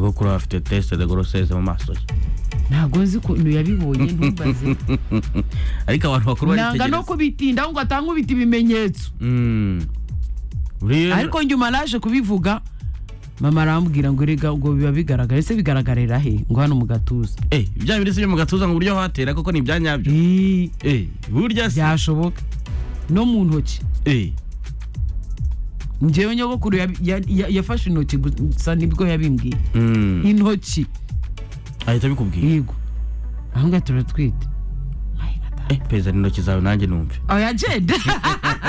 ko kuri afite tesite de goroseze mu maso ye ntabwo nzi ukuntu yabibonye ntumbaze ariko abantu bakuru nanga no kubitinda ahubwo atanga ubita ibimenyetso Mm. Buriya- ariko nyuma naje kubivuga mama arambwira ngo erega ubwo biba bigaragara ese bigaragarira he ngo hano mu gatuza Eh, bya birisi byo mu gatuza ngo uburyo watera koko ni ibyanyabyo Ii, Eh, burya si byashoboka no mu ntoki Eh, njyewe nyogokuru yabi- ya- ya- yafashe intoki gusa nibwo yabimbwiye mm. intoki ahita abikubwira yego aho ngaho turatwite Eh, perezida intoki zawe nanjye numve oya jede